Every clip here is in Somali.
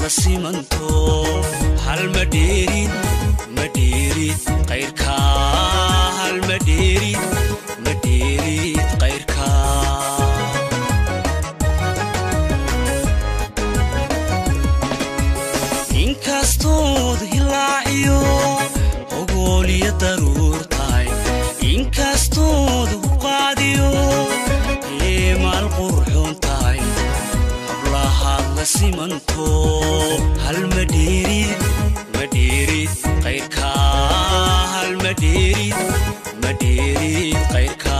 la simanto hal ma dheerid ma dheerid qayrka hal ma dheerid ma dheerid qayrka inkastood hilaaciyo ogooliyo daruur tahay inkastood huqaadiyo eemaal qurxoon tahay hablahaad la simanto hal ma dheerid ma dheerid qayrka hal ma dheerid ma dheerid qayrka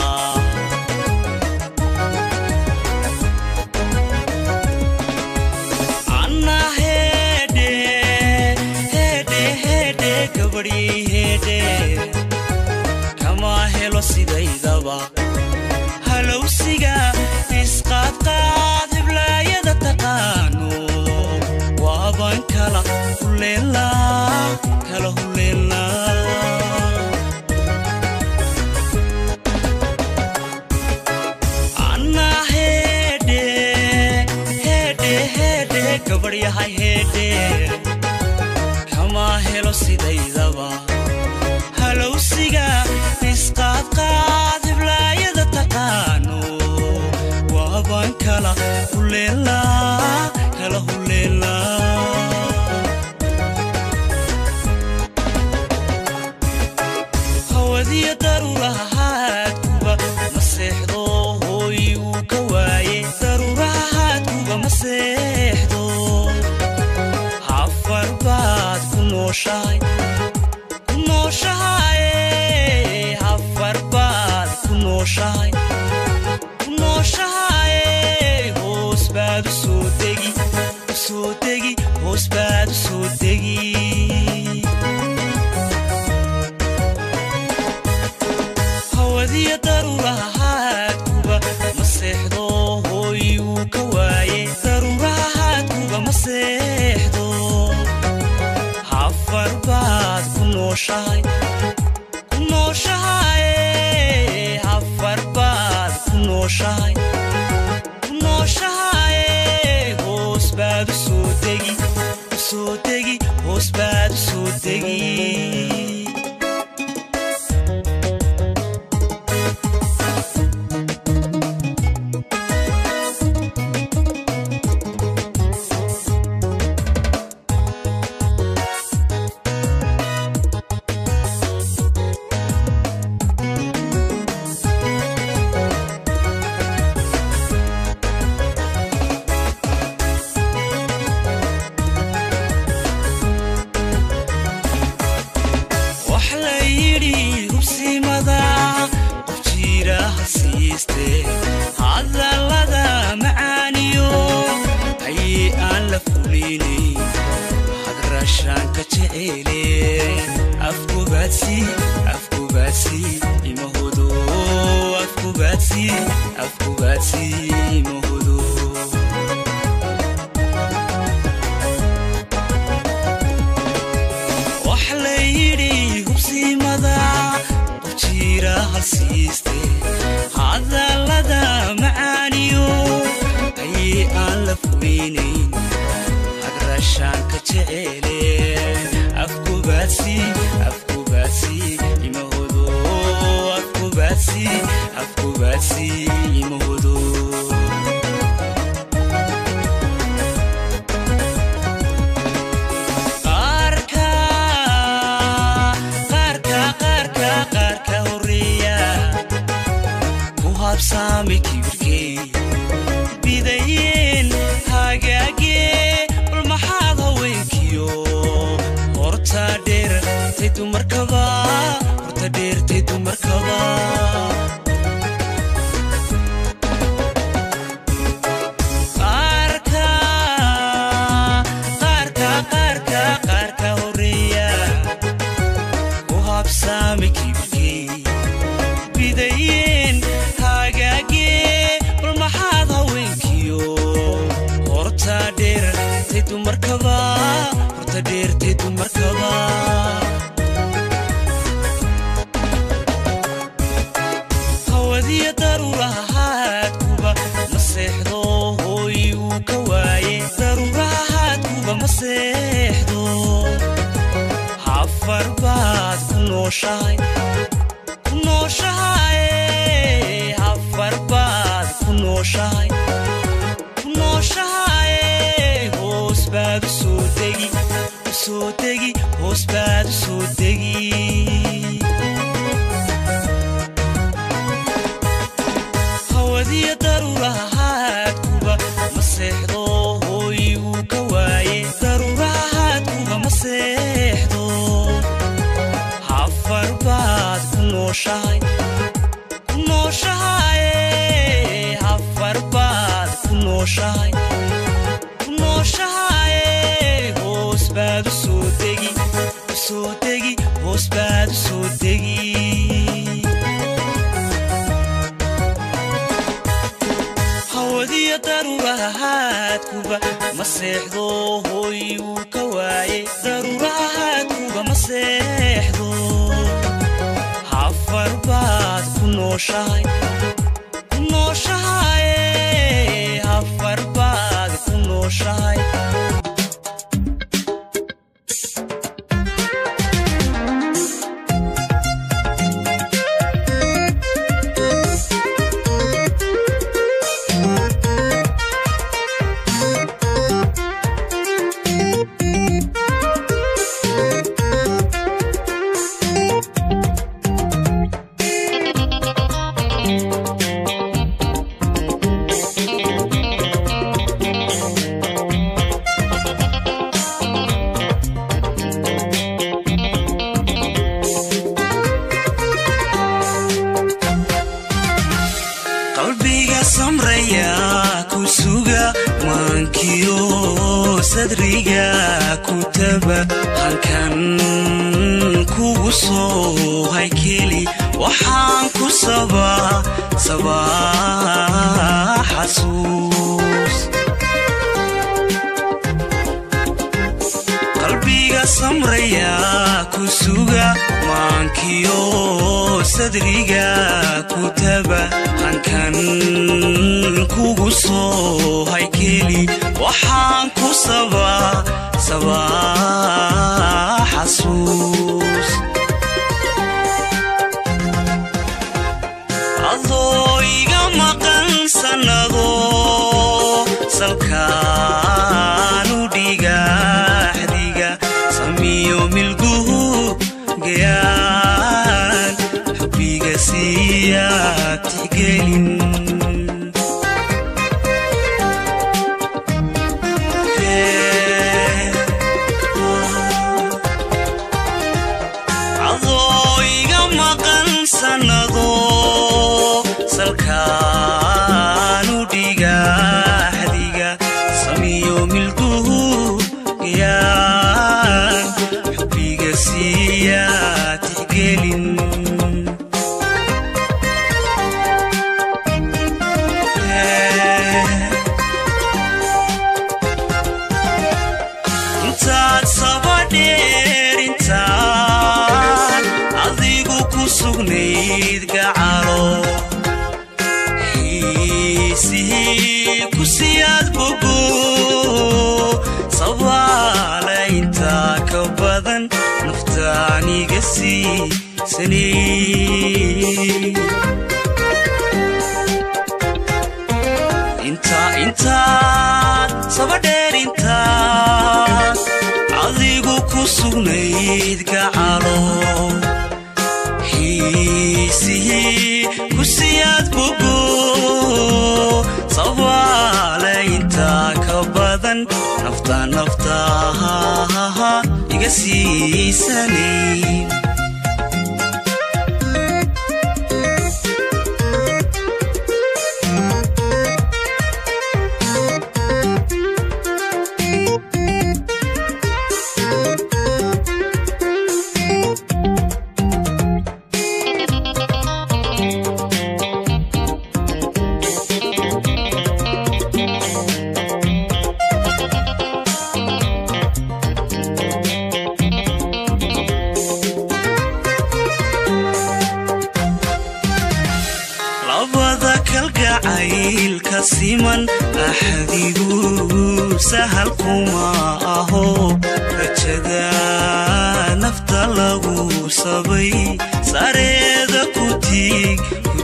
anna hedhe hedhe hedhe gabadhi hedhe kama helo sidaydaba halowsiga isqaadqaad hiblaayada taqaano waaban kala huleela kala huleela anna hedhe hedhe hedhe gabadhyahay hedhe kama helo sidaydaba halowsiga isqaadqaad hiblaayada taqaano waaban kala huleela kala huleela hawadiya daruurahaadkuba ma seexdo hooy uu ka waaye daruurahaadkuba ma seexdo hafar baad ku nooshahay ku nooshahay hafar baad ku nooshahay ku nooshahay hoos baad u soo degi u soo degi hoos baad u soo degi hawadiya daruurahaadkuba ma seexdo hooy uu ka waaye daruurahaadkuba ma seexdo hafar baad ku nooshahay ku nooshahay hafar baad ku nooshahay ku nooshahay hoos baad u soo degi u soo degi hoos baad u soo degi wax la yidhi hubsimada qof jiira ha siiste hadallada macaaniyo haye aan la fulinay hadrashaanka jeceele afkubaadsi afkubaadsi imahodo afkubaadsi afkubaadsi imahodo wax la yidhi hubsimada qof jiira hal siiste hadallada macaaniyo haye aan la fulinayn hadrashaanka jeceele afkubaadsi afkubaadsi imahodo afkubaadsi afkubaadsi imahodo qaarka qaarka qaarka qaarka horeeya ku habsaamay kibirkey bidayeen hagaagee bal maxaad haweenkiyo horta dheertay dumarkaba horta dheertay dumarkaba qaarka qaarka qaarka qaarka horeeya ku habsaamay kibirkey bidayeen hagaagee bal maxaad haweenkiyo horta dheertay dumarkaba horta dheertay dumarkaba hawadiya daruurahaadkuba ma seexdo hooy uu ka waaye daruurahaadkuba nooshahay ku nooshahay hafar baad ku nooshahay ku nooshahay hoos baad u soo degi u soo degi hoos baad u soo degi hawadiya daruurahaadkuba ma seexdo hooyiguu ka waaye daruurahaadkuba ma seexdo hafar baad ku nooshahay ku nooshahay hafar baad ku nooshahay ku nooshahay hoos baad u soo degi u soo degi hoos baad u soo degi hawadiya daruurahaadkuba ma seexdo hooyiguu ka waaye daruurahaadkuba ma seexdo hafar baad ku nooshahay ku nooshahay hafar baad ku nooshahay qalbiga samraya ku suga maankiyo sadriga ku taba halkan kugu soo haykeli waxaan ku sabaa sabaa xasuus qalbiga samraya ku suga maankiyo sadriga ku taba hankan kugu soo haykeli waxaan ku sabaa sabaa xasuus adoo iga maqan sannado salkaanu dhigaxdiga samiyo milguhu gayaan xubbiga siiya tixgelin adoo iga maqan sannado salkaanu dhigaxdiga samiyo milguhu gayaan xubbiga siiya tixgelin intaad sabadheer intaad adigu ku sugnayd gacalo xiisihii ku siyaad bogo sabaala intaa ka badan naftaaniga siisanay intaa intaad sabadheer intaad adigu ku sugnayd gacalo xiisihii ku siyaad bogo sabaale intaa ka badan nafta naftaha iga siisanay siman axadigu sahal kuma aho rajada nafta lagu sabay sareeda ku tiig ku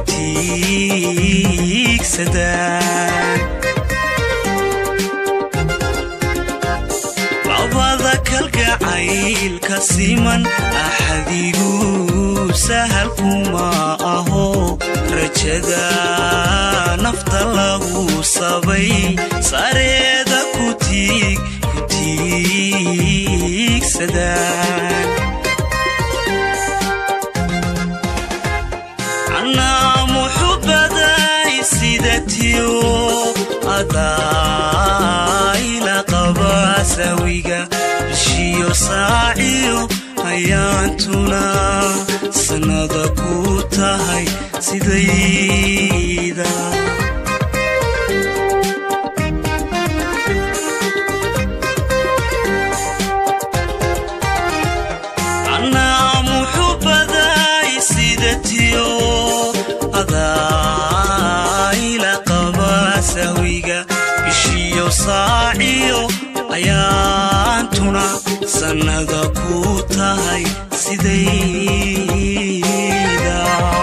tiigsadaan labada kalgacaylka siman axadigu sahal kuma aho rajada nafta lagu sabay sareeda ku tiig ku tiigsadaan anaa muxubaday sidatiyo adaayla qaba sawiga bishiyo saaciyo hayaantuna sannada ku tahay sidayda anaa muxubaday sidatiyo adaayla qaba sawiga bishiyo saaciyo ayaantuna sannada ku tahay sidayda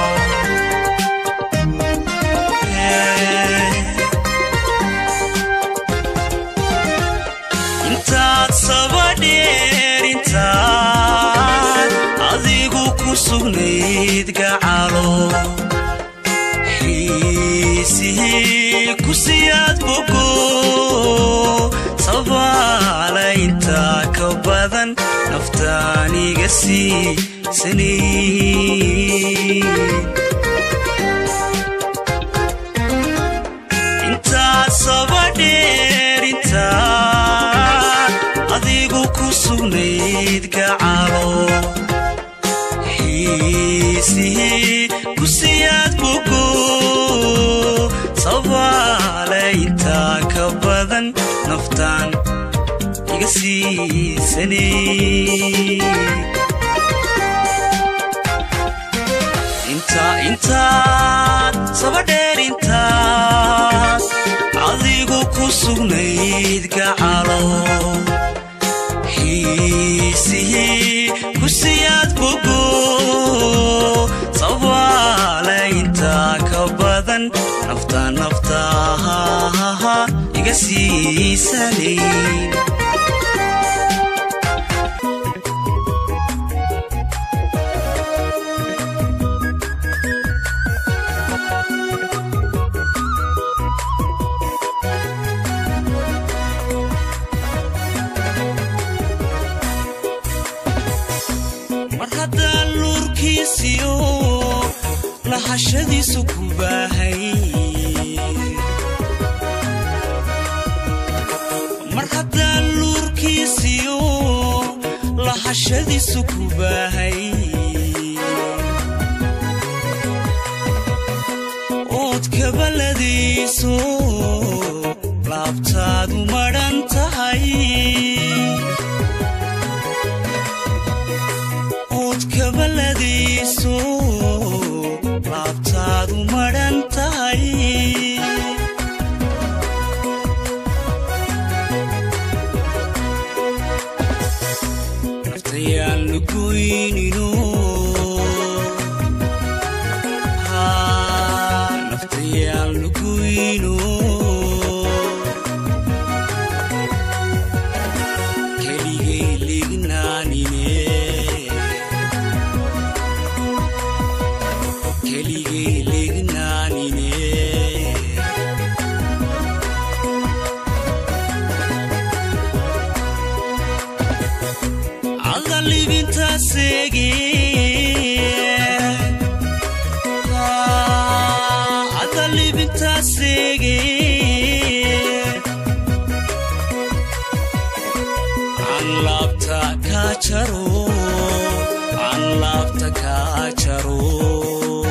intaad sabadheer intaad adigu ku sugnayd gacalo xiisihii ku siyaad bogo sabaala intaa ka badan naftaaniga siisanay intaad sabadheer intaad adigu ku sugnayd gacalo xiisihii ku siyaad bogo sabaale intaa ka badan naftaan iga siisanay intaa intaad sabadheer intaad adigu ku sugnayd gacalo xiisihii ku siyaad bogo sabaale intaa ka badan nafta naftaha iga siisanay mar haddaan luurkiisiyo lahashadiisu ku baahay mar haddaan luurkiisiyo lahashadiisu ku baahay ood kabaladiiso laabtaadu madhan tahay ood kabaladiiso laabtaadu madhan tahay naftayaan lagoynino Haa, naftayaan lagoyno keligay lignaanine keligay lignaanine alla libintaasege alla libintaasege aan laabta kaa jaro aan laabta kaa jaro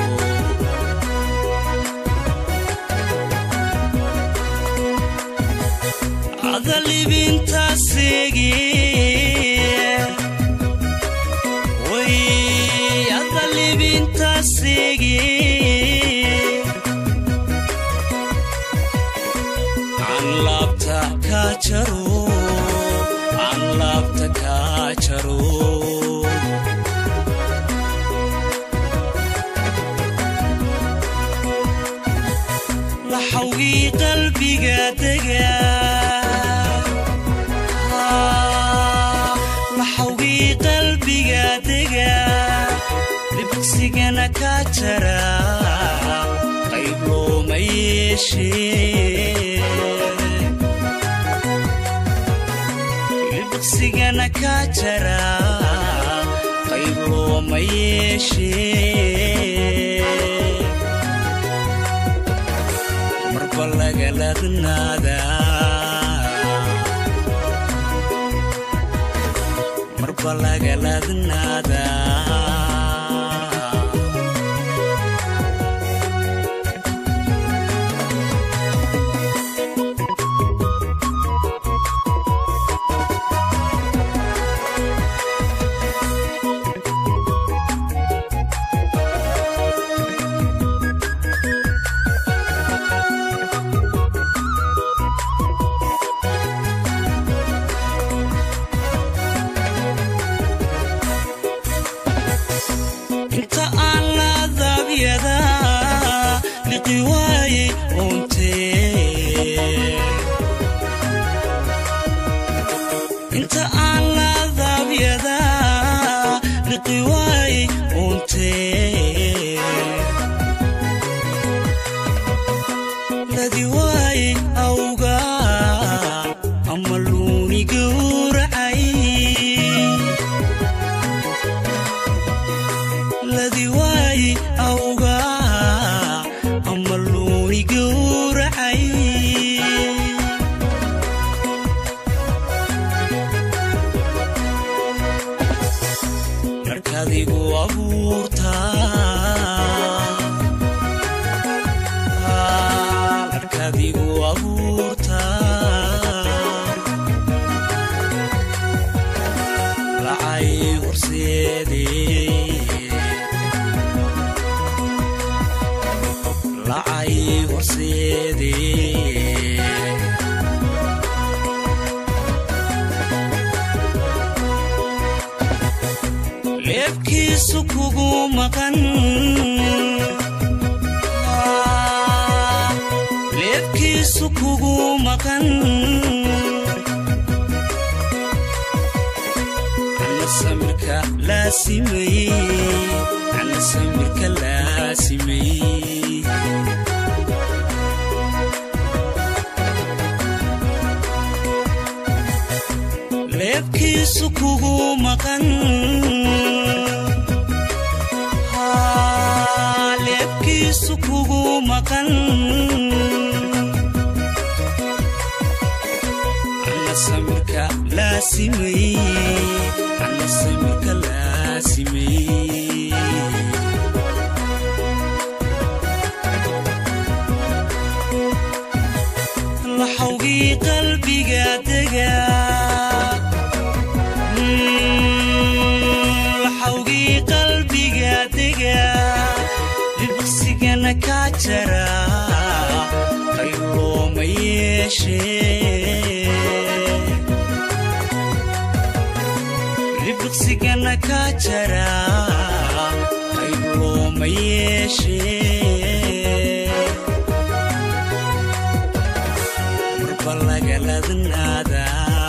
ada libintaasege way ada libintaasege aan laabta kaa jaro aan laabta kaa jaro laxawgii qalbiga dega laxawgii qalbiga dega libqsigana kaa jara qayb looma yeeshee libqsigana kaa jara qayb looma yeeshee marba lagaladnaada marba lagaladnaada inta aan laadabyada liqi waaye untee inta aan laadabyada liqi waaye untee ladi waaye awga ama luuni gowracay ladi waaye awga ama luuni gowracay markaadigu abuurtaa markaadigu abuurtaa lacay horseedee lacay horseedee leebkiisu kugu maqan leebkiisu kugu maqan ana samirka laasimay ana samirka laasimay leebkiisu kugu maqan Haa, leebkiisu kugu maqan ana samirka laasimay ana samirka laasimay laxawgii qalbiga dega laxawgii qalbiga dega libqsigana kaa jara qayb looma yeeshee libqsigana kaa jara qayb looma yeeshee marba lagaladnaada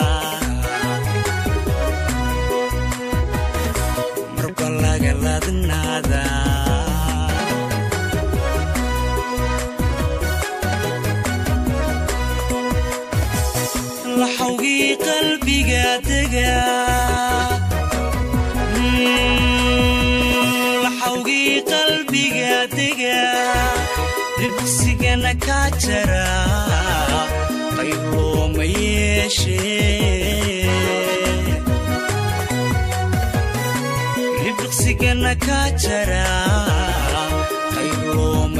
marba lagaladnaada laxawgii qalbiga dega laxawgii qalbiga dega libqsigana kaa jara qayb looma yeeshee libqsigana kaa jara qayb looma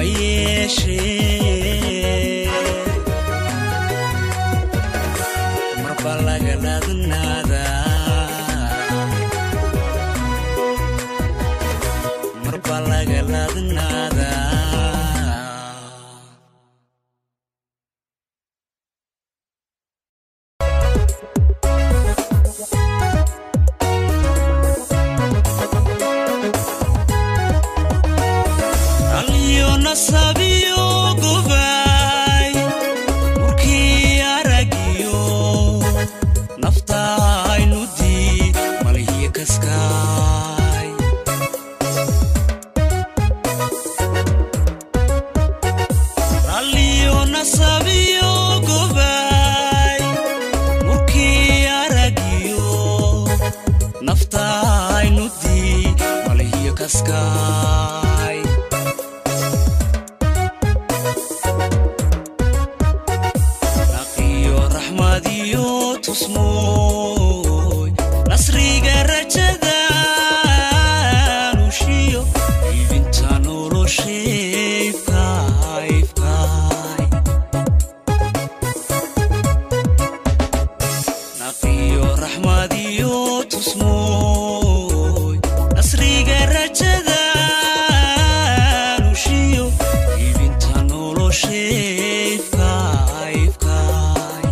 yeeshee marba lagaladnaada marba lagaladnaada kaskaay naqiyo raxmadiyo tusmooy nasriga rajada nushiyo iibinta nolosheefkaifkaay naqiyo raxmadiyo tusmooy nasriga rajada nushiyo iibinta nolosheefkaifkaay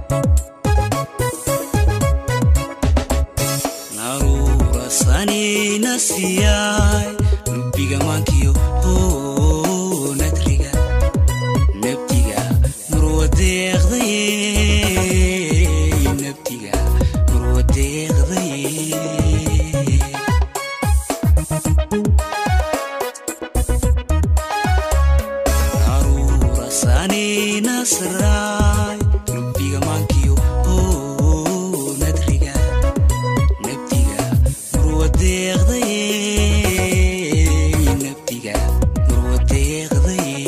naruura sanina siyaay lubbiga maankiyo hoo nadriga nabdiga murwadeeqdaye nabdiga murwadeeqdaye naruura sanina siraay lubbiga maankiyo hoo nadriga nabdiga murwadeeqdaye nabdiga murwadeeqdaye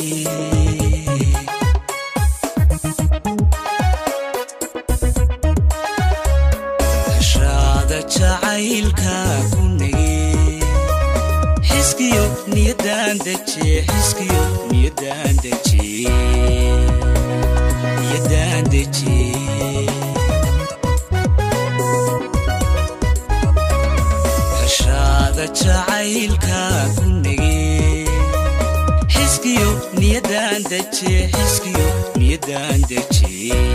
hashaada jacaylka ku nage xiskiyo niyadan deje xiskiyo niyadan deje niyadan deje hashaada jacaylka ku nage xiskiyo niyadan deje xiskiyo niyadan deje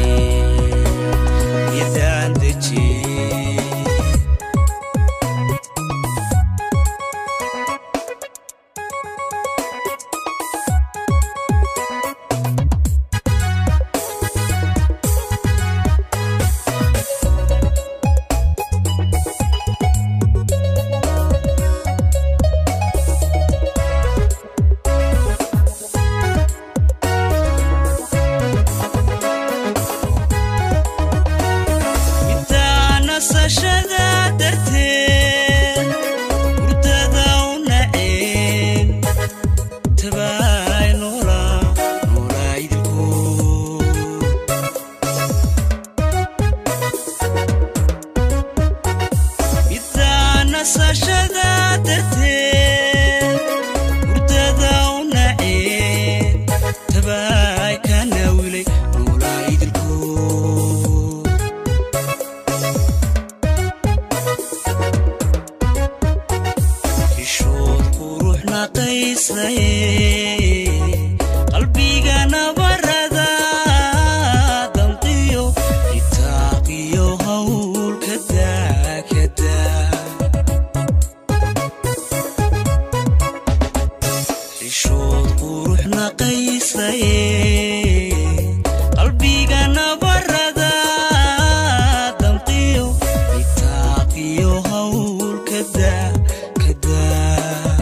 niyadan deje middaa nasashada darteed hurdada u naceen tabaay noola noolaa idilkood middaa nasashada darteed hurdada u naceen tabaay ka naawilay noolaa idilkood xishood qurux naqaysaye qalbiga nabarada damqiyo itaaqiyo hawl kadaa kadaa xishood qurux naqaysaye qalbiga nabarada damqiyo itaaqiyo hawl kadaa kadaa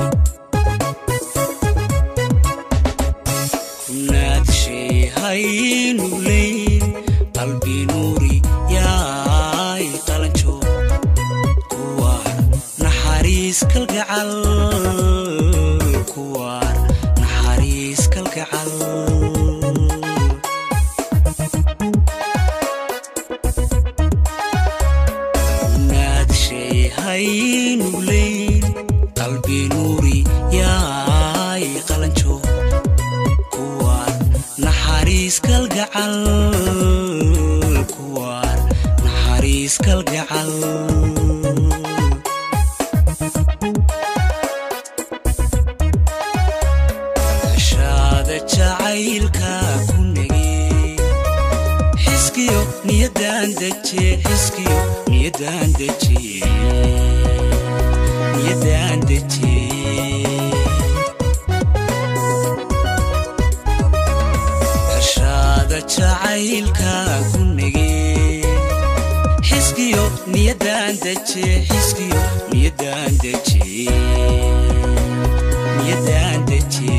kunaad shay haynuglayn qalbi nuuri yaay qalanjo kuwaar naxariis kalgacal kuwaar naxariis kalgacal naad shay haynuglayn qalbi nuuri yaay qalanjo kuwaar naxariis kalgacal kuwaar naxariis kalgacal hashaada jacaylka ku nage xiskiyo niyadan deje xiskiyo niyadan deje niyadan deje hashaada jacaylka ku nage xiskiyo niyadan deje xiskiyo niyadan deje niyadan deje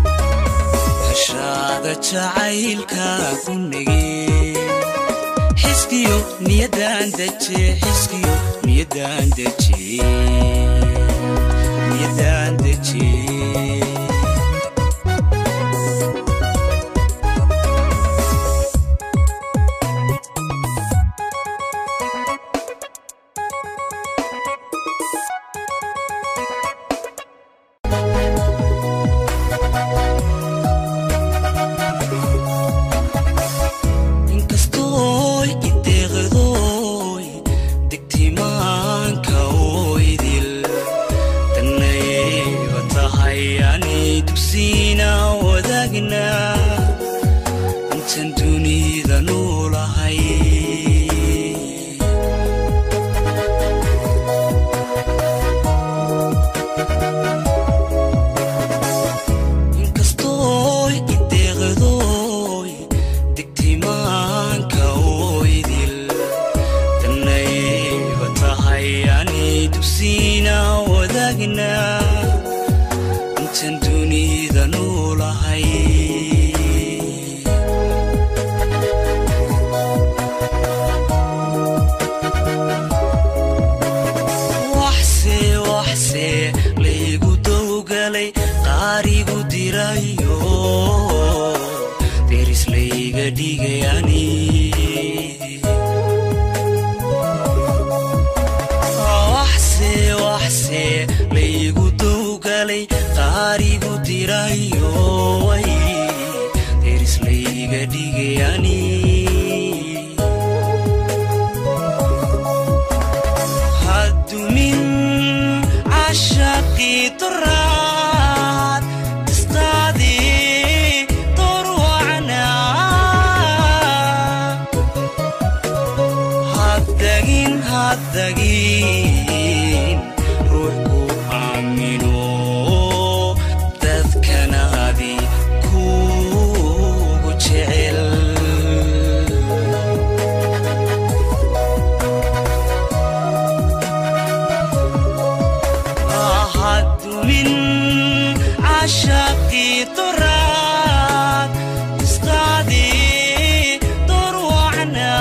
hashaada jacaylka ku nage xiskiyo niyadan deje xiskiyo niyadan deje niyadan deje inkastooy ideeqdooy degtimaanka oydil dannayba tahay ani dugsiina wadaagna intan dunida noolahay inkastooy ideeqdooy degtimaanka oydil dannayba tahay ani dugsiina wadaagna intan dunida noolahay waxse waxse laygu dowgalay qaarigu dirayo deris layga dhigayani waxse waxse laygu dowgalay qaarigu dirayo way deris layga dhigayani hadumin cashaqii duraad istaadii dorwacna haddagin haddagin ruux ku aamino dadkanaadi kugu jecel ahadumin cashaqii duraad istaadii dorwacna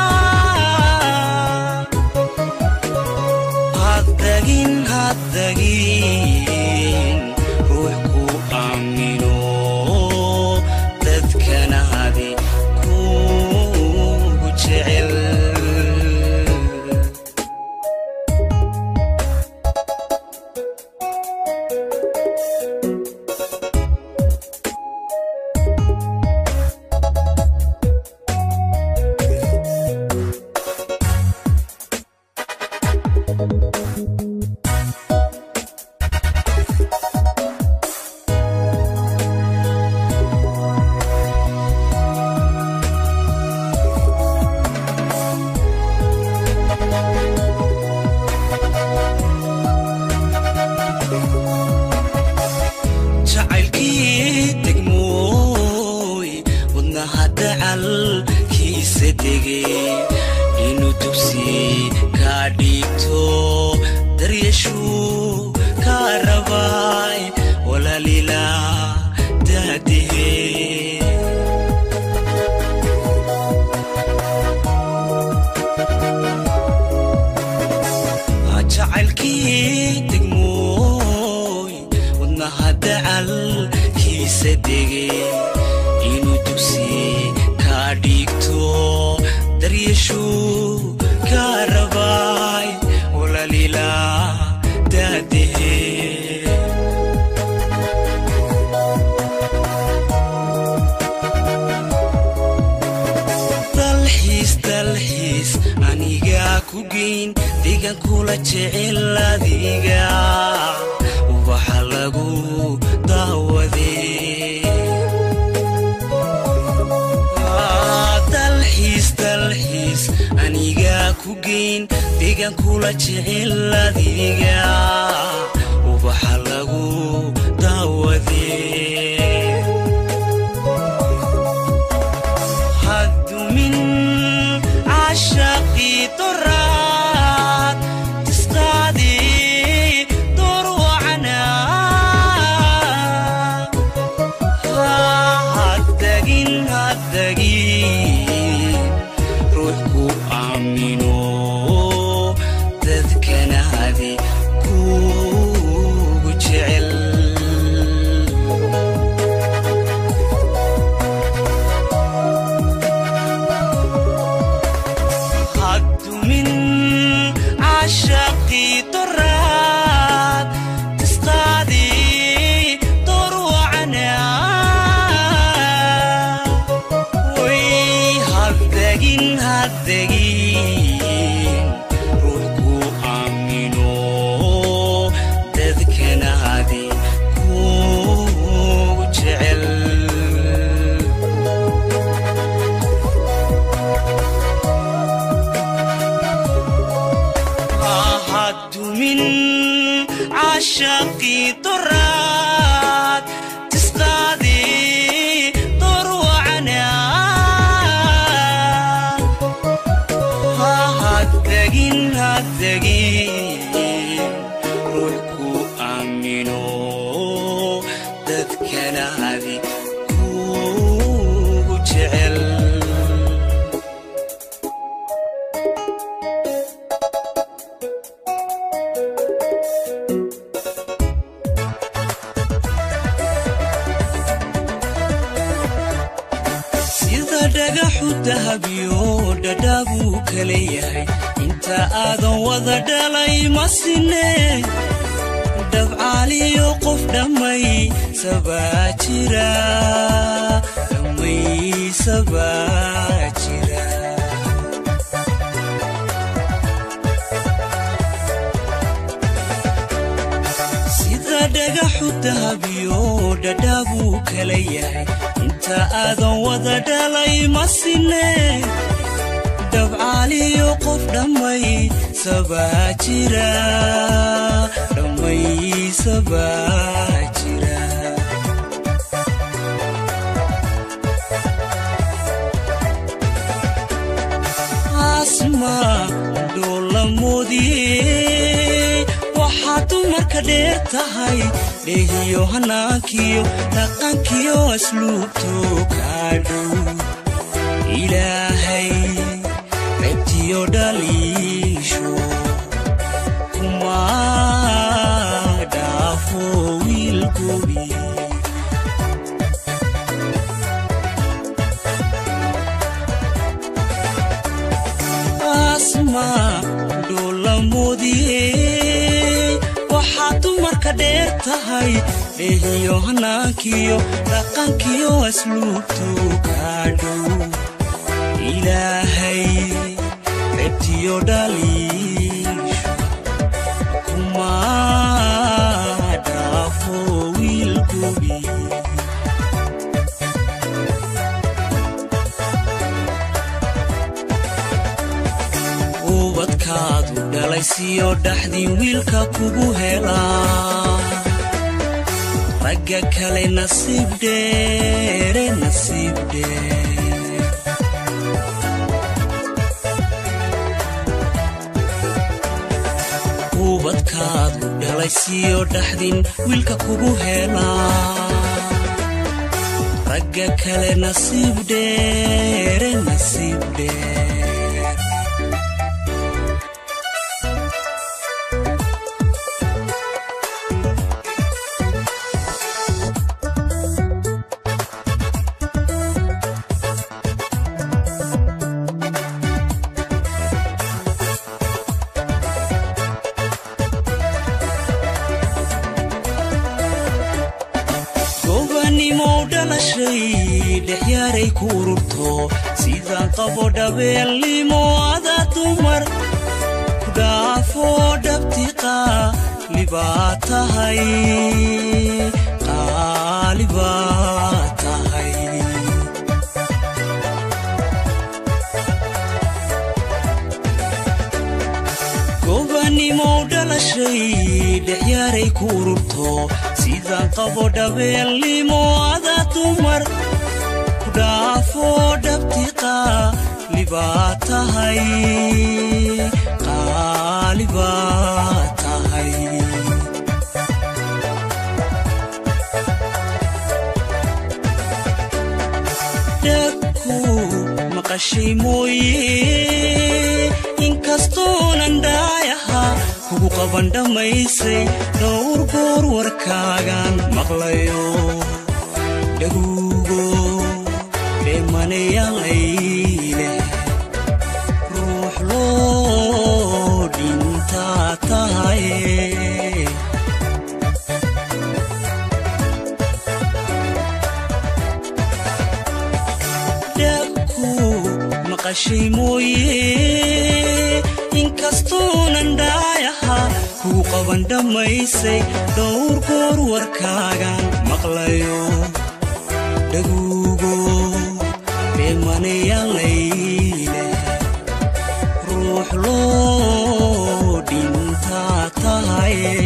haddagin haddagin ruux ku aamino dadkanaadi kugu jecel jacaylkii degmooy wadnaha dacalkiisa degay inuu dugsi kaa dhiigto daryashuu kaa rabaay walaalila daadihe jacaylkii degmooy wadnaha dacalkiisa degay inuu dugsi kaa dhiigto daryashuu kaa rabaay walaalila daadihe dalxiis dalxiis anigaa ku geyn degan kula jecel adiga ubaxa lagu daawadee Ah, dalxiis dalxiis anigaa ku geyn degan kula jecel adiga ubaxa lagu daawadee hadumin cashaqii duraad tistaadii dorwacna haddagin haddagin ruux ku degin haddegin ruux ku aamino dadkanaadi kugu jecel ahadumin cashaqii doraad tisqaadii dorwacna haddegin haddegin ruux ku aamino dadkanaadi kugu jecel sida dhagaxu dahabyo dhadhaabuu kala yahay inta aadan wada dhalay ma sine dhabcaaliyo qof dhammay sabaa jira dhammay sabaa jira sida dhagaxu dahabyo dhadhaabuu kala yahay inta aadan wada dhalay ma sine dhabcaaliyo qof dhammay sabaa jira dhammay sabaa jira asma dhoola moodiyey waxaa dumarka dheer tahay dheehiyo hanaankiyo dhaqankiyo asluubto kaa dhow ilaahay ceebtiyo dhaliisho kuma dhaafo wiilgobi asma dhoola moodiyey waxaa dumarka dheer tahay dheehiyo hanaankiyo dhaqankiyo asluubto kaa dhow ilaahay ceebtiyo dhaliisho kuma dhaafo wiilgobi ubadkaadu dhalaysiyo dhaxdii wiilka kugu helaa ragga kale nasiib dheere nasiib dheer ubadkaadu dhalaysiyo dhaxdin wiilka kugu helaa ragga kale nasiib dheere nasiib dheer gobanimow dhalashay dhexyaaray ku ururto sidaan qabo dhabeelnimo ada dumar ku dhaafo dhabti qaalibaa tahay qaalibaa tahay gobanimow dhalashay dhexyaaray ku ururto sidaan qabo dhabeelnimo ada dumar ku dhaafo dhabti qaalibaa tahay qaalibaa tahay dhagku maqashay mooye inkastoonan dhaayaha kugu qaban dhammaysay dhowr goor warkaagan maqlayo dhaguugo dheemanayaalayle ruux loo dhintaa tahay maqashay mooye inkastuunan dhaayaha kuu qaban dhammaysay dhowr goor warkaagan maqlayo dhaguugo dheemanayaalayle ruux loo dhintaa tahaye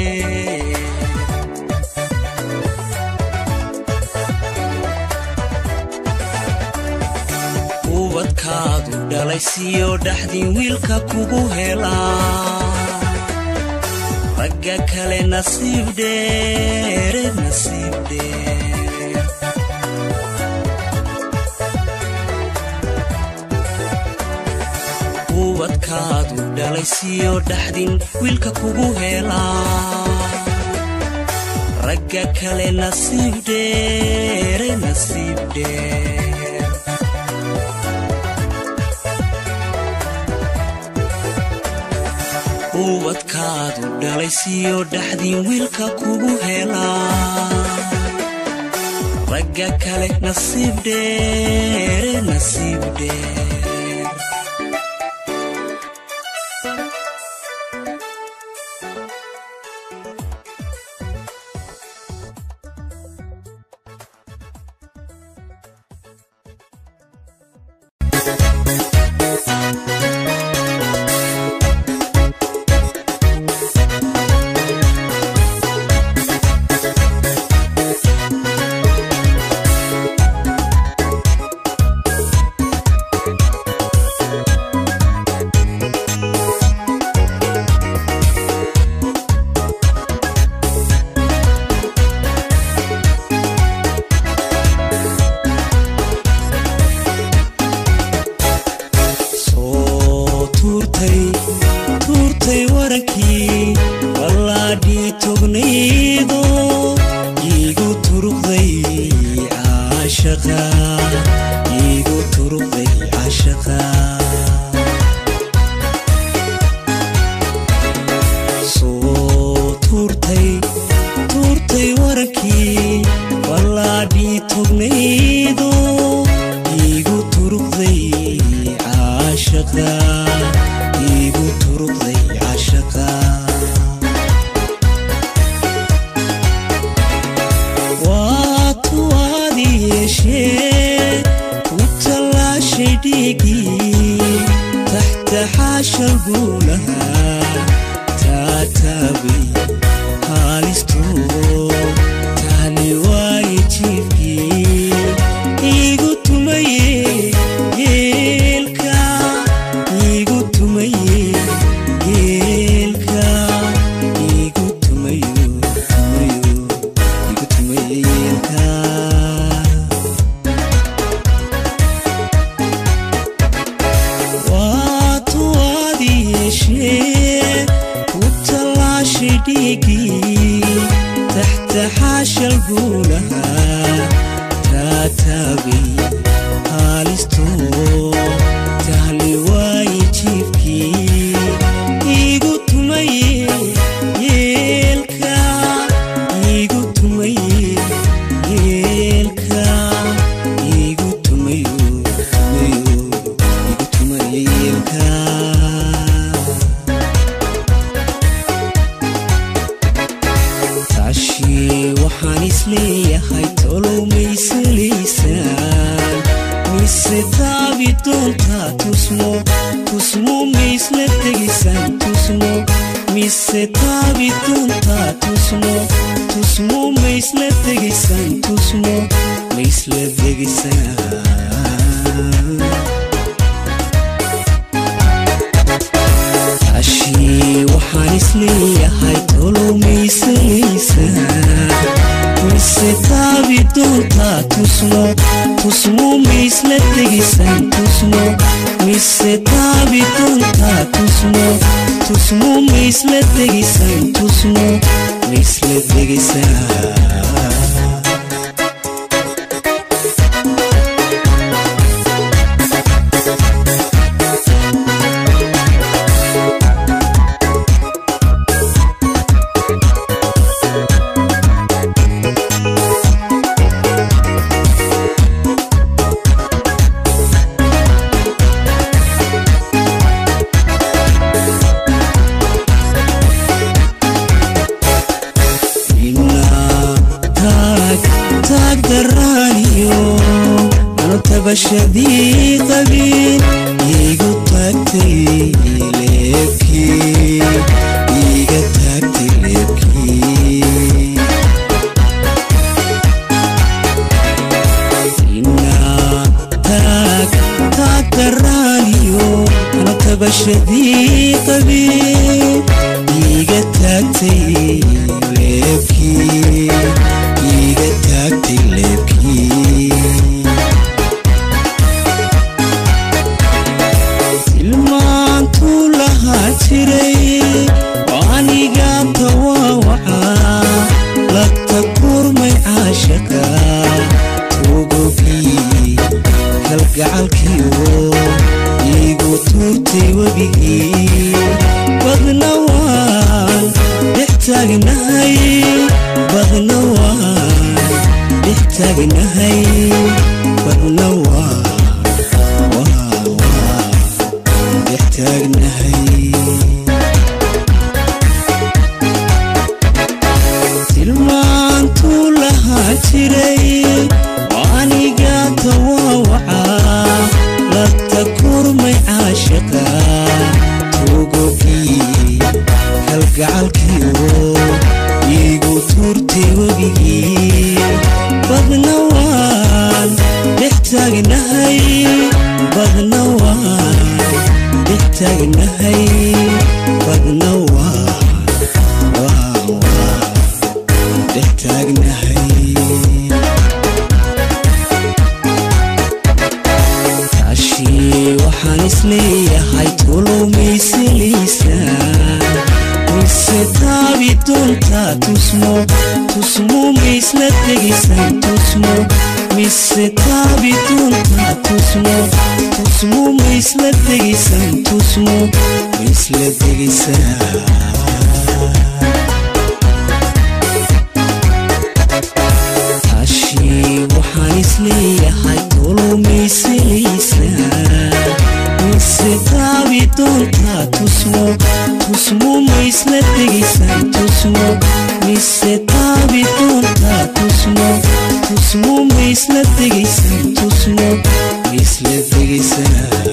ubadkaadu dhalay siyo dhaxdin wiilka kugu helaa ragga kale nasiib dheere nasiib dheer ubadkaadu dhalay siyo dhaxdin wiilka kugu helaa ragga kale nasiib dheere nasiib dheer ubadkaadu dhalay siyo dhaxdin wiilka kugu helaa ragga kale nasiib dheere nasiib dheer soo tuurtay tuurtay warankii ballaadhii tognaydo iigu turuqday caashaqa iigu turuqday caashaqa soo tuurtay tuurtay warankii ballaadhii tognaydo iigu turuqday caashaqa iigu turuqday caashaqa waa tuwaadi yeeshee ku tallaashay dhiigii taxta xaashal buu lahaa taataabay haalistoo taali waaye jiifkii iigu tumaye yeelka iigu tumaye yeelka iigu tumayo tumayo iigu tumaye yeelka waa tuwaadi yeeshee ku tallaashay dhiigii taxta xaashal buu lahaa taataabay haalistoo tahli waaye jiifkii iigu tumaye yeelka iigu tumaye yeelka iigu tumayo tumayo iigu tumaye yeelka taashii waxaan isleeyahay tolow maysalaysaan mise taabi doontaa tusmo tusmo maisla tegisaan tusmo mise taabi doontaa tusmo tusmo maisla tegisaan tusmo maisla degisaan ashii waxaan isleeyahay tolow maysalaysaan mise taabi doontaa tusmo tusmo maisla tegisaan tusmo mise taabi doontaa tusmo tusmo maisla tegisaan tusmo maisla degisaan tabashadii qabiin iigu taagtay leebkii iiga taagtay leebkii inaa taag taagtaraaniyo ana tabashadii qabiin iiga taagtay leebkii iiga taagtay leebkii ilmaantuu lahaa jiray aniga tawawacaa lagta kurmay caashaqa tugogii kalgacalkiyo iigu tuurtay webigii badna waan dhex taagnahay badna waan dhex taagnahay badna waan waan waan dhex taagnahay tilmaantuu lahaa jiray aniga tawawacaa lagta kurmay caashaqa tugogii kalgacalkiyo iigu tuurtay webigii badna waan dhex taagnahay badna waan dhex taagnahay badna waan waan waan dhex taagnahay taashii waxaan isleeyahay tulumaysilisa mise taabi doontaa tusmo tusmo maisla tegisan tusmo mise taabi doontaa tusmo tusmo maisla tegisan tusmo maisla tegisan taashii waxaan isleeyahay tulumaysilisa mise taabi doontaa tusmo tusmo maisla tegisan tusmo mise taabi doontaa tusmo tusmo maisla tegisan tusmo maisla tegisan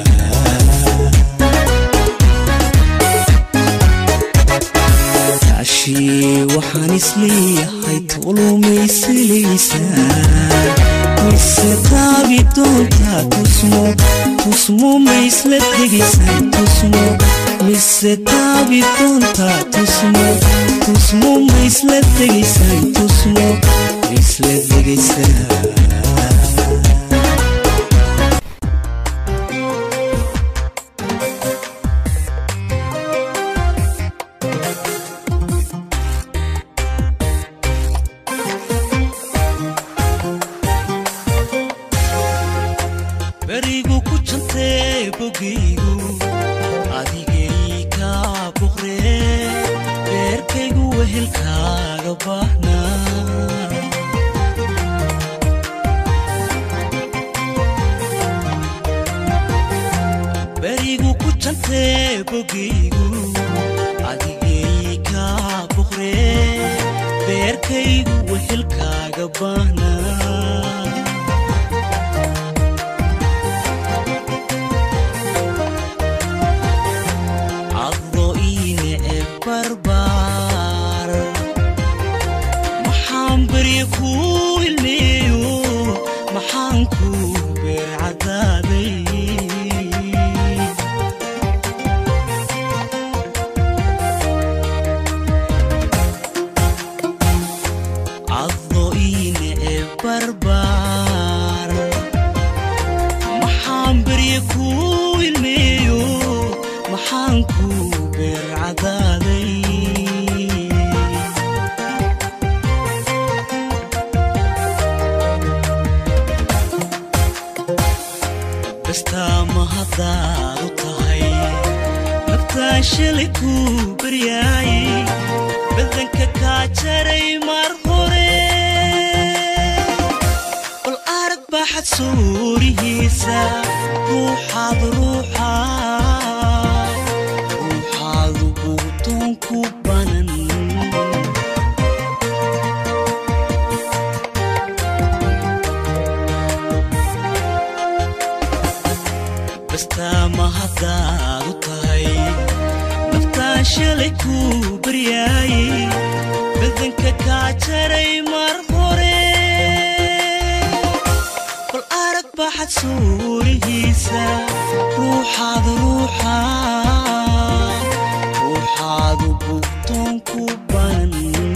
taashii waxaan isleeyahay tulumaysilisa mise taabi doontaa tusmo tusmo maisla tegisan tusmo mise taabi doontaa tusmo tusmo maisla tegisan tusmo maisla tegisan berigu ku jantee bogaygu adigay kaa boqree beerkaygu wehelkaaga baahnaa berigu ku jantee bogaygu adigay kaa boqree beerkaygu wehelkaaga baahnaa caddo iine e barbaar maxaan berye kuu ilmeeyo maxaan kuu beer caddaaday caddo iine e barbaar maxaan berye kuu ilmeeyo maxaan kuu beer caddaaday bastaama haddaad u tahay naftaan shalay kuu baryaayay badanka kaa jaray mar hore bal arag baaxad suurihiisa ruuxaad ruuxaad ruuxaadu buudoon ku banan bastaama haddaad u tahay naftaan shalay kuu baryaayey badanka kaa jaray mar hore bal arag baxad suurihiisa ruuxaad ruuxaad ruuxaadu bugtoon ku banan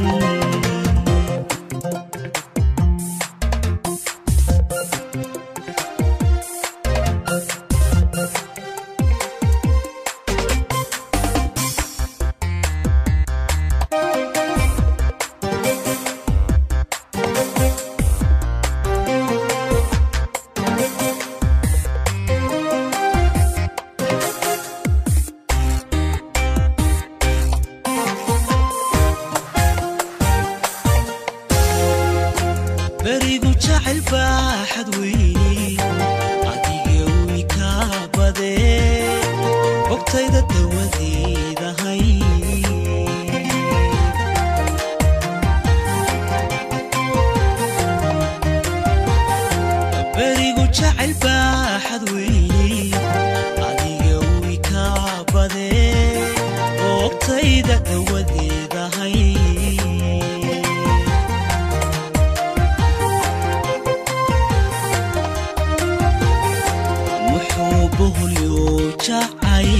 berigu jacayl baaxad weyni adiga wi kaa badee bogtayda dawadeedahay berigu jacayl baaxad weyni adiga wi kaa badee bogtayda dawadeedahay muxuu boholyo jacay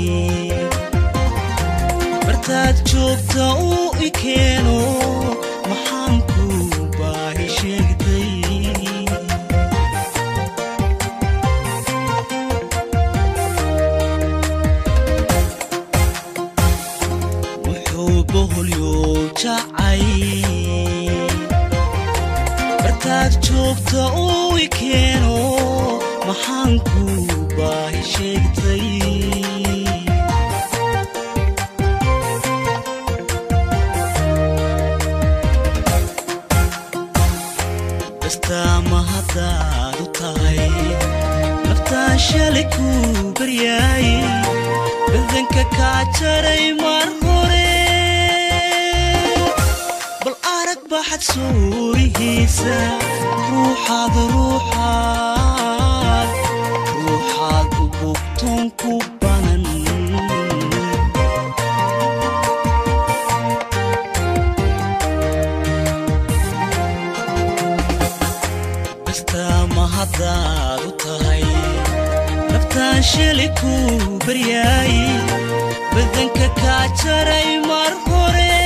bartaad joogta uu i keeno maxaan ku baahi sheegtay muxuu boholyo jacay bartaad joogta uu i keeno maxaan ku baahi sheegtay bastaama haddaad u tahay naftaan shalay kuu baryaayey badanka kaa jaray mar hore bal arag baxad suurihiisa ruuxaad ruuxaad ruuxaad u bugtoon ku banan bastaama haddaad u tahay naftaan shali kuu baryaayey badanka kaa jaray mar hore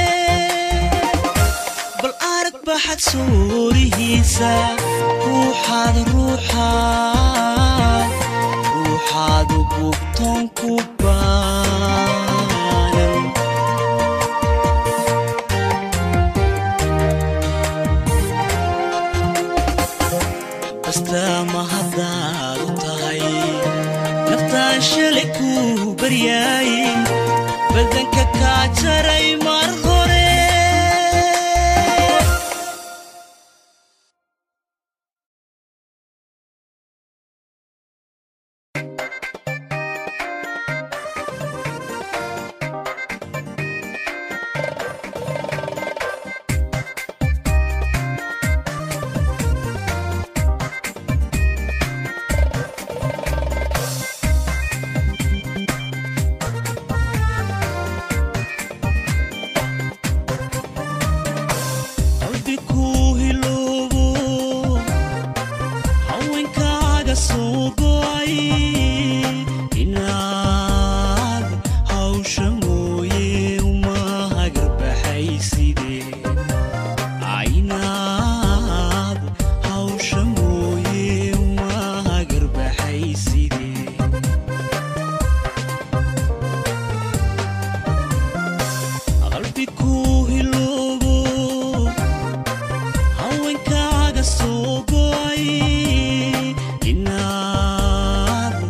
bal arag baxad suurihiisa ruuxaad ruuxaad ruuxaad u bugtoon ku baanan bastaama haddaad u tahay naftaan shalay kuu baryaayey badanka kaa jaray mar hore qalbi kuu hiloobo haweenkaaga soo go'ay inaad hawsha mooye uma hagarbaxayside inaad hawsha mooye uma hagarbaxayside qalbi kuu hiloobo haweenkaaga soo go'ay inaad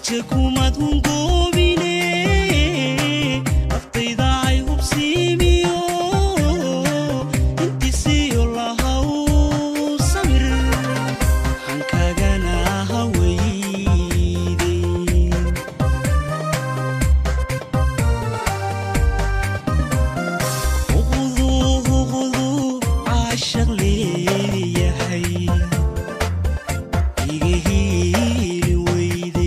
raja kumad hungoobine naftayda ay hubsiimiyo intisiyo lahaw samir hankagana haweyde uqduu uqduu caashaq leeyahay iga hiili weyde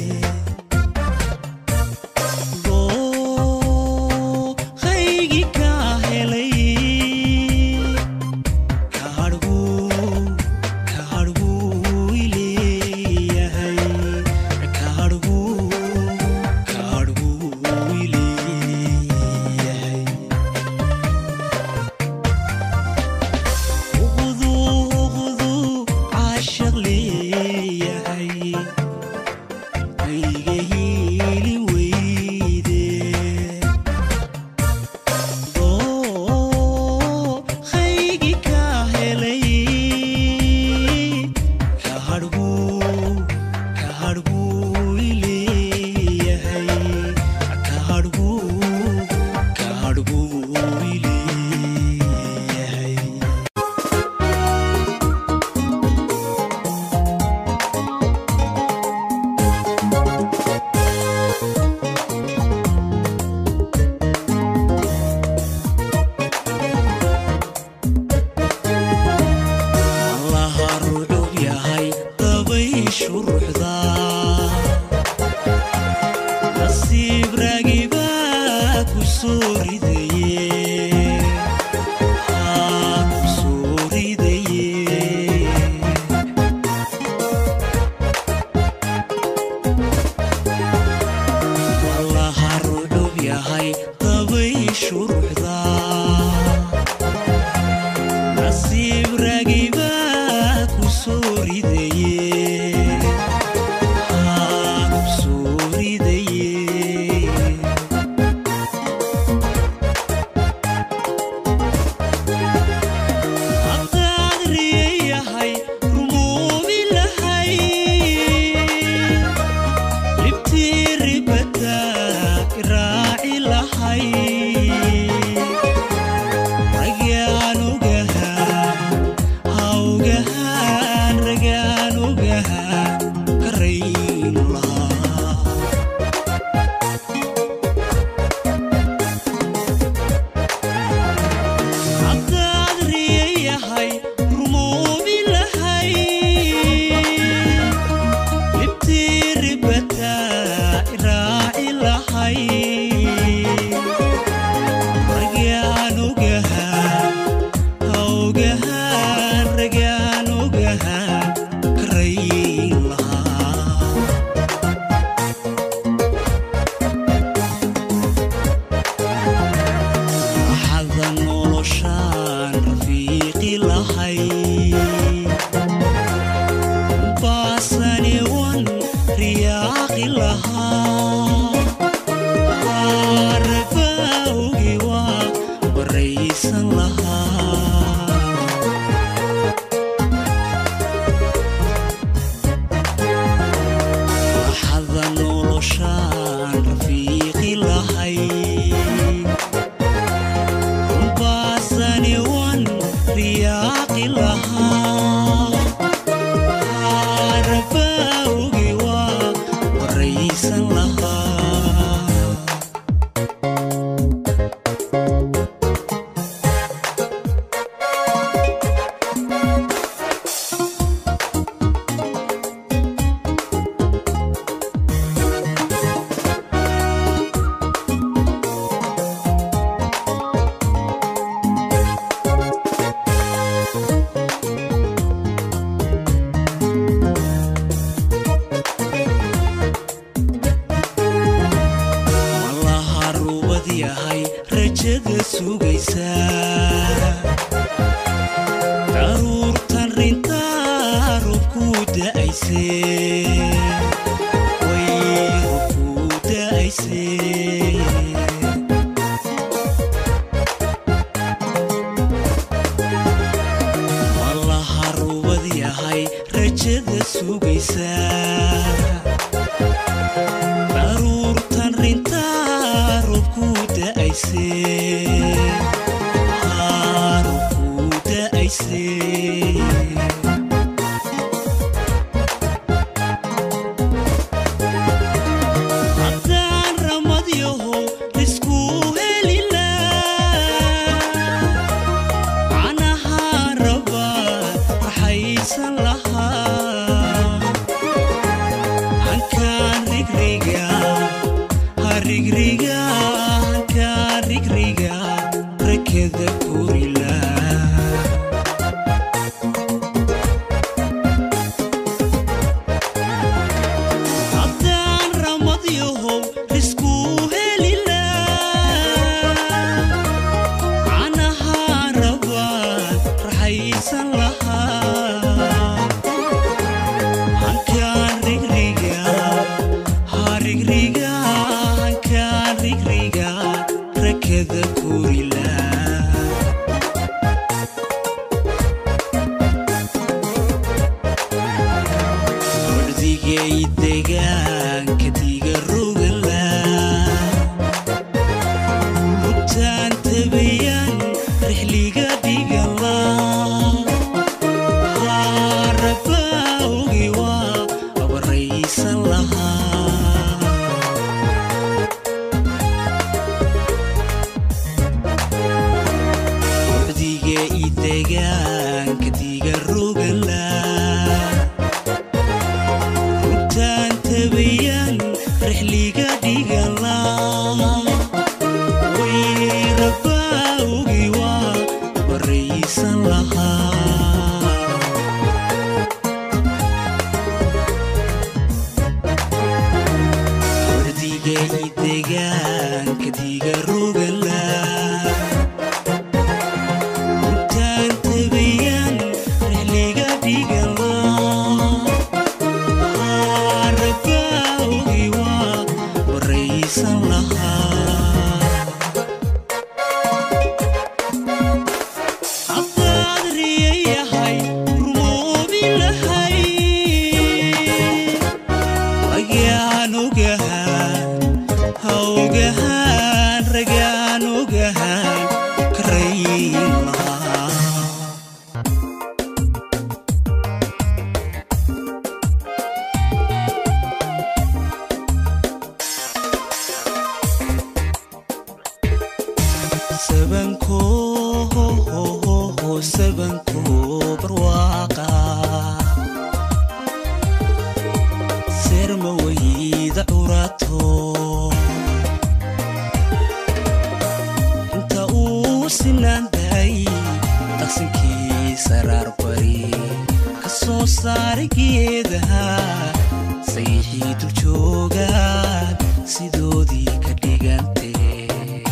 dooqaygi kaa helay kahadhbuu kahadhbuu ileeyahay kahadhbuu kahadhbuu ileeyahay uqduu uqduu caashaq leeyahay ayga hiili weyde dooqaygi kaa helay kahadhbuu kahadhbuu ileeyahay kahadhbuu kahadhbuu ileeyahay allaha rucub yahay dabayshu ruxda nasiib raagibaa ku soo ridaye aa ku soo ridaye allaha rucub yahay dabayshu ruxda nasiib raagibaa ku soo ridaye aa ku soo ridaye haddaad riyayahay rumoobi lahay libtii ribada iraaci lahay ragaan ogahaan hawgahaan ragaan ogahaan karayn lahaa haddaad riyayahay rumoobi lahay libtii ribata iraaci lahay ragaan ogahaan hawgahaan ragaan ogahaan karayn lahaa waxaada noloshaan rafiiqi lahay baasani wan riyaaqi lahaa arabawgi waa baraysan lahaa waxaada noloshaan rafiiqi lahay baasani wan riyaaqi lahaa arabawgi waa waraysan lahaa malaha ruubad yahay rajada sugaysa daruurtan rintaa robku da'ayse way robku da'ayse malaha ruubad yahay rajada sugaysa rigriga ka rigriga rakada kurila haddaan ramadyahow riskuu helila canaha rabaan raxaysan lahaa hankaan rigriga harigriga hankaan rigriga rakada kurila wardigay degaanka diga rogala rutaan tabayan rixliga dhigala harabawgi waa abaraysan lahaa wardiga idegaanka diga rogala rutaan tabayan rixliga dhigala wayrabawgi waa baraysan lahaa wardiga idegaanka diga rogala rutaan tabayan rixliga dhigala harabawgi waa baraysan lahaa haddaad riyayahay rumoobi lahay ragaan ogahaan ha ogahaan ragaan ogahaan karayin lahaa sabanko sabanko barwaaqa serma wayda curato inta uu sinaanday dhaqsankii saraar bari ka soo saaray geedaha sayixii dul joogaan sidoodii ka dhigantee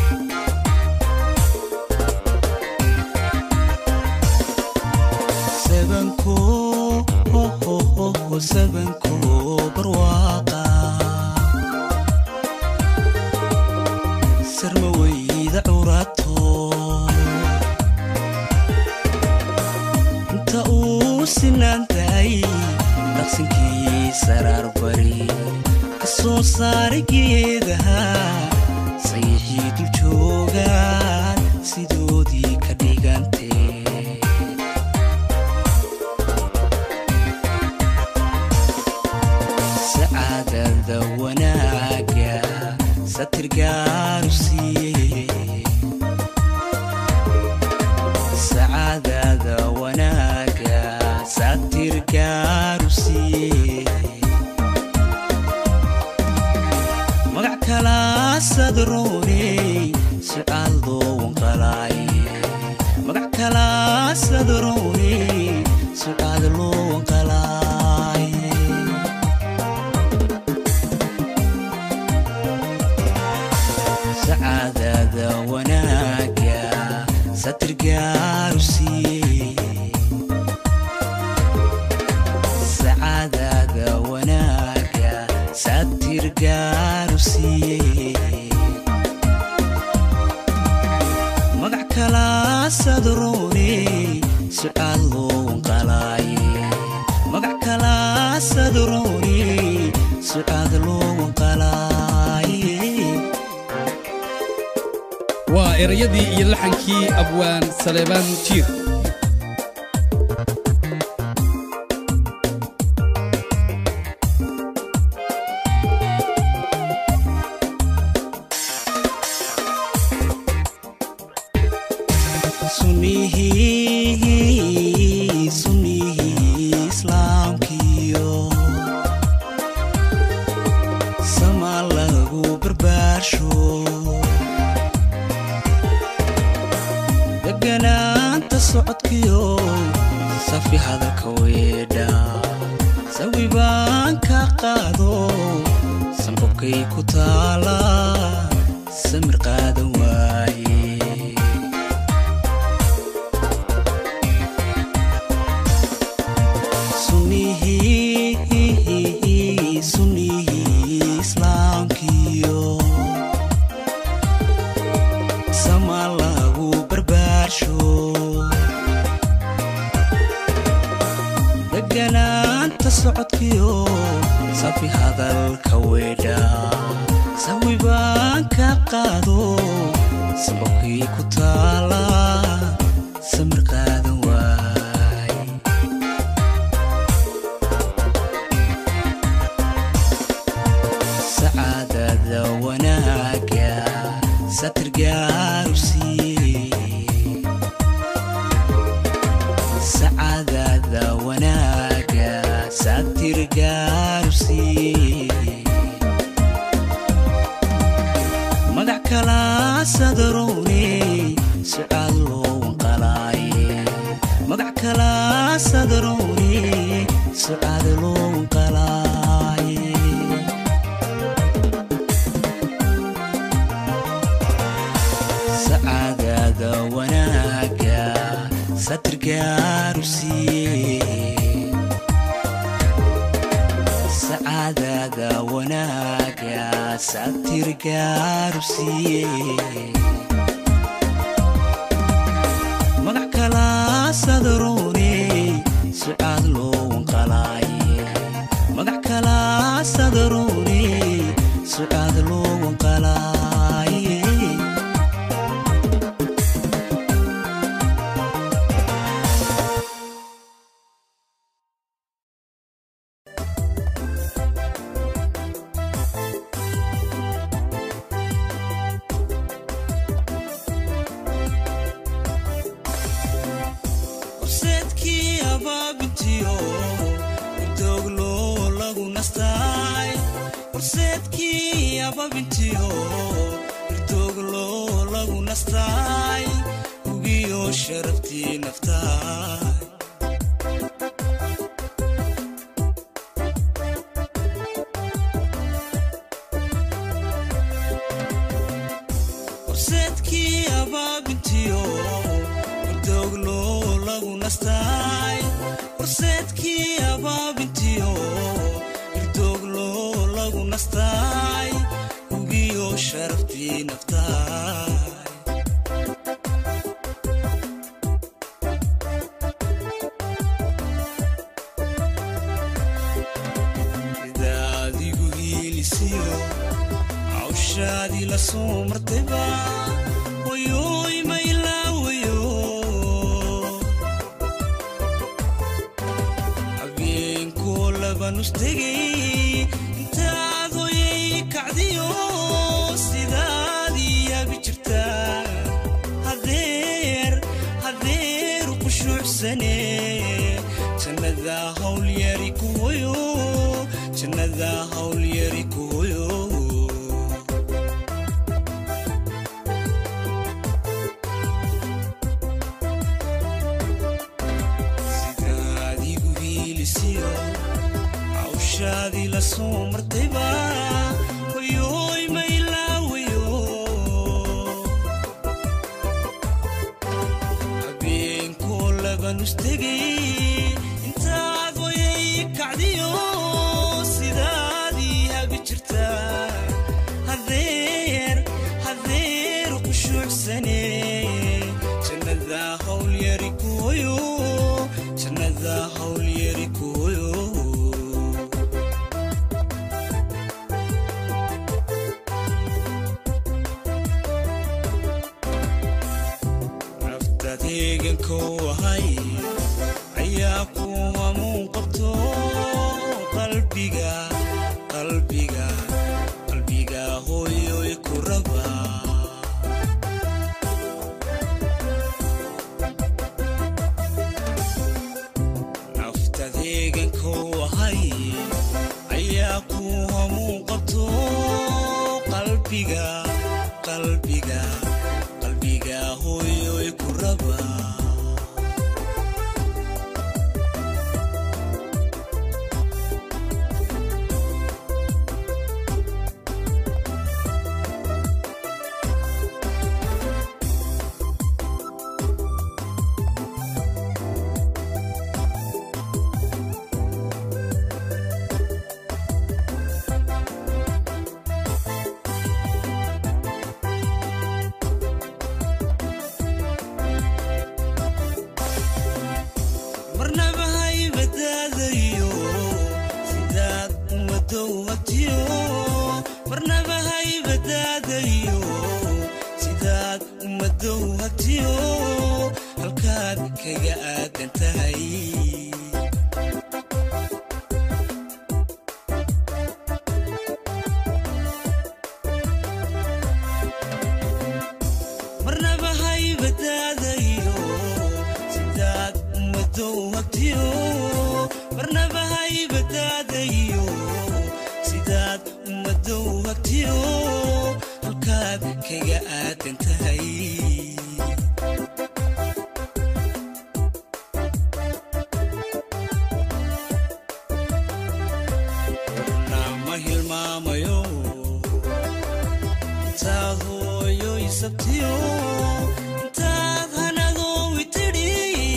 sabanko sabanko barwaaqa sarma wayda curato inta uu sinaanday dhaqsankii saraar bari ka soo saaray geedaha sayixii dul joogaan sidoodii ka dhigantee sacaadada wanaaga satirgaaru siiye sacaadada wanaaga satirgaaru siiye magac kalaa sadrooney sucaal loowan qalaaye magac kalaa sadrooney sucaal loowan qalaaye sacaadada wanaaga satirgaaru siiye sacaadada wanaaga satirgaaru siiye magac kalaa sadrooney sucaal loowan qalaaye magac kalaa sadrooney sucaad loowan qalaaye waa erayadii iyo laxankii abwaan saleebaan jiir sunnihii sunnihii islaamkiyo sama lagu barbaarsho socodkiyo safi hadalka weedha sawi baan ka qaado sanqobkay ku taala samir qaadan waaye sunnihii sunnihii islaamkiyo sama lagu barbaarsho deganaanta socodkiyo safi hadalka weedha sawi baan ka qaado sababkii ku taala samir qaadan waay sacaadada wanaaga satir gaaru siiye sacaadada wanaaga satir gaaru siiye magac kala sadarowne sucaad loo wanqalaaye magac kala sadarowne sucaad loo wanqalaaye sacaadada wanaaga satir gaaru siiye sacaadada wanaaga satir gaaru siiye magac kala sadarowne sucaad loo wanqalaaye magac kala sadarowne sucaad loo wanqalaaye horseedkii abaabintiyo irdooglo lagu nastaay horseedkii abaabintiyo irdooglo lagu nastaay ugiyo sharaftii naftaay horseedkii abaabintiyo irdooglo lagu nastaay horseedkii abaabintiyo irdooglo lagu nastaay ugiyo sharaftii naftaay idaadigu hiilisiyo hawshaadii la soo martayba wayoy ma ilaawayo habeenkoo labanustegay intaad hoyay kacdiyo sidaadii yabi jirtaa hadeer hadeer qushuucsane jannada hawl yari ku hoyo jannada hawl yari ku hoyo sidaadigu hiilisiyo hawshaadii la soo martayba wayoy ma ilaawayo habeenkoo labanustegay intaad wayay kacdiyo sidaadii habi jirtaa hadeer hadeer qushuucsane jannada hawl yari ku hoyo jannada hawl yari ku hoyo naftaad heegankou ahay ayaa ku hamuun qabto qalbiga qalbiga qalbiga hooyoy ku raba naftaad heegankou ahay ayaa ku hamuun qabto qalbiga qalbiga qalbiga hooyoy ku raba hubtiyo halkaad kaga aadan tahay marnaba haybadaadayo sidaad ummadow hagtiyo marnaba haybadaadayo sidaad ummadow hagtiyo halkaad kaga aadan tahay nama hilmaamayo intaad hooyoy sabtiyo intaad hanadoowi tidhi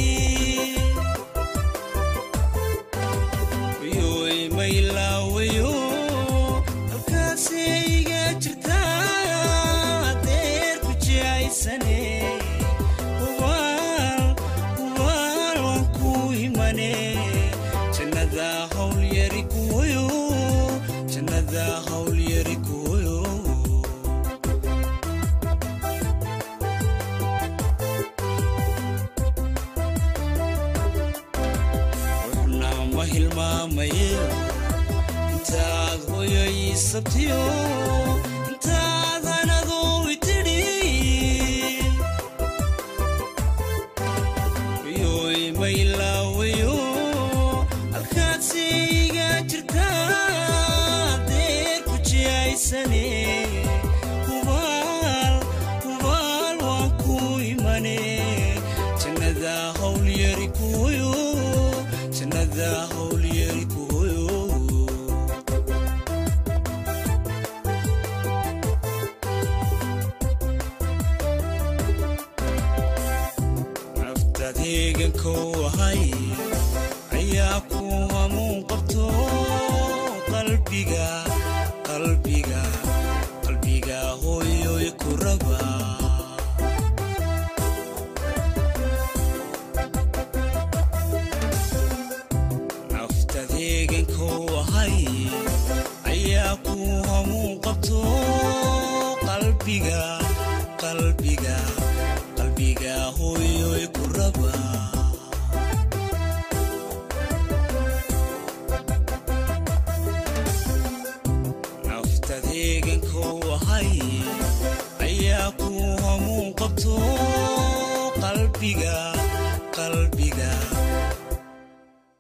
yoy maylaawayo halkaasayga jirtaa deer ku jicaysane hubaal hubaal waan ku imane jannada hawl yari kuwayo jannada hawl yari kuwayo ruxna ma hilmaamaye intaad hoyoy sabtiyo intaad hanadoowi tidhi yoy maylaawayo halkaad sayga jirtaa deer ku jicaysane hubaal hubaal waan ku imane jannada hawl yari kuwayo jannada hawl yari kuwayo naftaad heegankow ahay ayaa ku hamuun qabto qalbiga qalbiga qalbiga hooyoy ku raba naftaad heegankow ahay ayaa ku hamuun qabto qalbiga qalbiga qalbiga hooyoy ku raba naftaad heegankow ahay ayaa ku hamuun qabto qalbiga